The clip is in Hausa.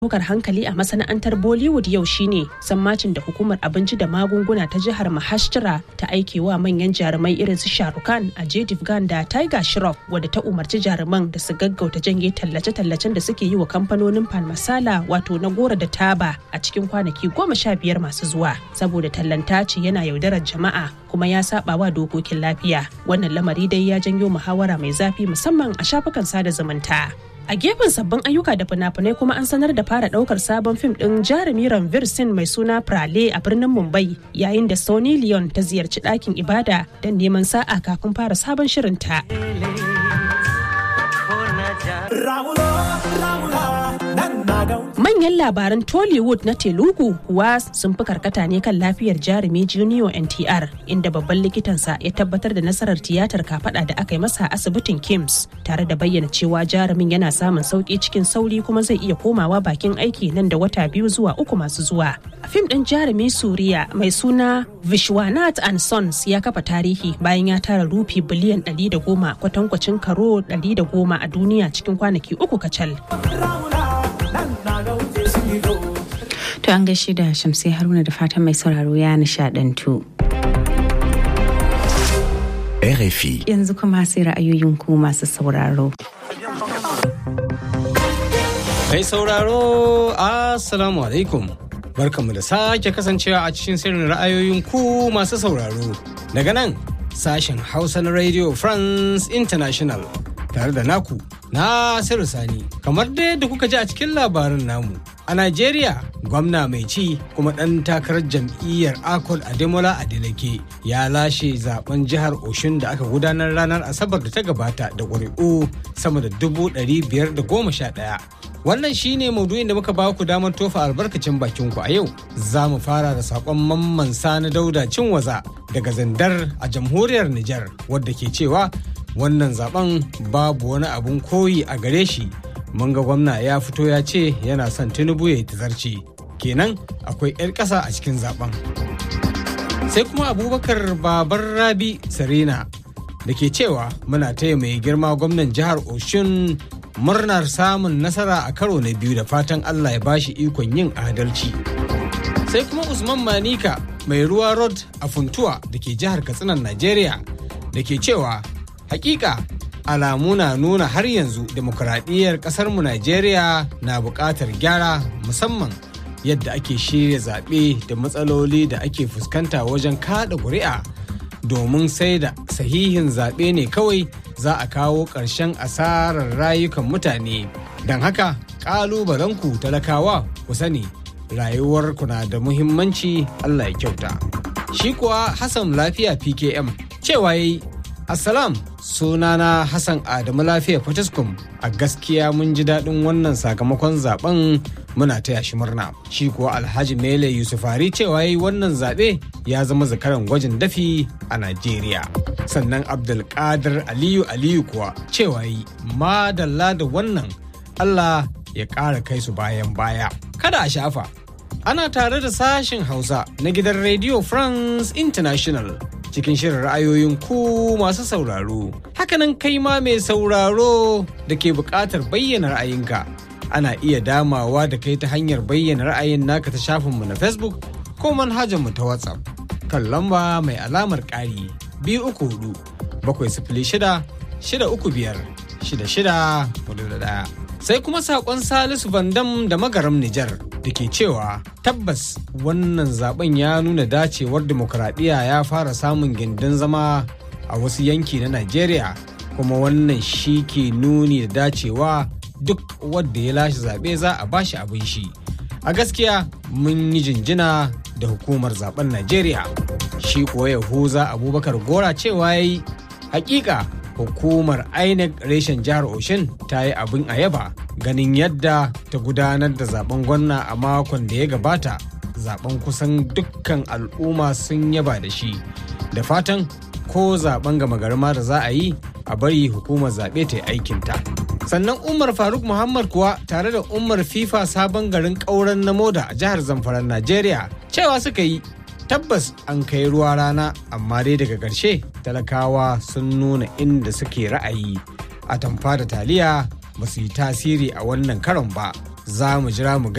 ɗaukar hankali a masana'antar Bollywood yau shine sammacin da hukumar abinci da magunguna ta jihar Maharashtra ta aike wa manyan jarumai irin su Shahrukh Khan, Ajay Devgan da Tiger Shroff wadda ta umarci jaruman da su gaggauta janye tallace-tallacen da suke yi wa kamfanonin Pan Masala wato na gora da taba a cikin kwanaki goma sha biyar masu zuwa saboda tallanta ce yana yaudarar jama'a kuma ya saba wa dokokin lafiya. Wannan lamari dai ya janyo muhawara mai zafi musamman a shafukan sada zumunta. A gefen sabbin ayyuka da fina-finai kuma an sanar da fara daukar sabon fim din jarumi Ranveer Singh mai suna Prale a birnin Mumbai yayin da Sony Leon ta ziyarci ɗakin ibada don neman sa'a kafin fara sabon shirinta. Manyan labaran Tollywood na Telugu kuwa sun fi karkata ne kan lafiyar jarumi Junior NTR inda babban likitansa ya tabbatar da nasarar tiyatar kafada da aka yi masa a asibitin Kims tare da bayyana cewa jarumin yana samun sauki cikin sauri kuma zai iya komawa bakin aiki nan da wata biyu zuwa uku masu zuwa. A fim ɗin jarumi Suriya mai suna Vishwanath and Sons ya kafa tarihi bayan ya tara rufi biliyan 110 kwatankwacin karo 110 a duniya cikin kwanaki uku kacal. To an gaishe da Shamsi Haruna da fatan mai sauraro ya nishadantu. RFI. Yanzu kuma sai ra'ayoyin ku masu sauraro. Mai sauraro, Assalamu alaikum. Barkanmu da sake kasancewa a cikin sirrin ra'ayoyin ku masu sauraro. Daga nan, sashen Hausa na Radio France International. Tare da naku, Nasiru Sani. Kamar dai da kuka ji a cikin labarin namu. A Najeriya, gwamna mai ci kuma ɗan takarar jam'iyyar Akol Ademola Adeleke ya lashe zaben jihar Oshun da aka gudanar ranar Asabar da ta gabata da ƙuri'u sama da dubu ɗari biyar da goma sha ɗaya. Wannan shine maudu'in da muka ba ku damar tofa albarkacin bakin ku a yau. Za mu fara da saƙon mamman sani dauda cinwaza daga zandar a jamhuriyar Nijar wadda ke cewa wannan zaben babu wani abun koyi a gare shi mun ga gwamna ya fito ya ce yana son tinubu ya yi tazarci kenan akwai 'yar ƙasa a cikin zaben sai kuma abubakar babar rabi sarina da ke cewa muna taya mai girma gwamnan jihar oshun murnar samun nasara a karo na biyu da fatan allah ya bashi ikon yin adalci sai kuma usman manika mai ruwa road a funtuwa da ke jihar katsinan najeriya da ke cewa hakika alamu na nuna har yanzu demokuraɗiyyar ƙasarmu Najeriya na buƙatar gyara musamman yadda ake shirya zaɓe da matsaloli da ake fuskanta wajen kaɗa ƙuri'a domin sai da sahihin zaɓe ne kawai za a kawo ƙarshen asarar rayukan mutane don haka ƙalubalenku talakawa ku sani rayuwarku na da muhimmanci Allah ya kyauta shi kuwa Hassan lafiya PKM cewa yayi Assalam sunana Hassan Adamu Lafiya Fatiskum a gaskiya mun ji daɗin wannan sakamakon zaben muna taya shi murna. Shi kuwa Alhaji Mele Yusufari cewa yi wannan zaɓe ya zama zakaran gwajin dafi a Najeriya. Sannan Abdulkadir Aliyu Aliyu kuwa cewa yi madalla da wannan Allah ya ƙara kai su bayan baya. Kada a shafa. Ana tare da sashen Hausa na gidan Radio France International. cikin shirin ra'ayoyin ku masu sauraro. Hakanan kai ma mai sauraro da ke buƙatar bayyana ra'ayinka. Ana iya damawa da kai ta hanyar bayyana ra'ayin naka ta shafinmu na Facebook ko manhajarmu ta WhatsApp. Kan lamba mai alamar ƙari biyu uku hudu bakwai sifili shida shida uku biyar shida shida hudu da ɗaya. Sai kuma saƙon Salisu Bandam da Magaram Nijar da ke cewa tabbas wannan zaben ya nuna dacewar demokuraɗiyya ya fara samun gindin zama a wasu yanki na Najeriya kuma wannan shi ke nuni da dacewa duk wadda ya lashe zaɓe za a bashi abin shi. A gaskiya mun yi jinjina da hukumar zaben Najeriya. Shi kuwa Yahuza Abubakar Gora cewa ya yi hakika hukumar INEC reshen jihar Oshin ta yi abin a yaba ganin yadda ta gudanar da zaben gwamna a makon da ya gabata zaben kusan dukkan al'umma sun yaba da shi da fatan ko zaben gama garma da za a yi a bari hukumar zaɓe ta yi aikinta sannan umar faruk muhammad kuwa tare da umar fifa sabon garin ƙauren na moda a jihar zamfara najeriya cewa suka yi tabbas an kai ruwa rana amma dai daga ƙarshe talakawa sun nuna inda suke ra'ayi a tamfa da taliya ba su yi tasiri a wannan karon ba za mu jira mu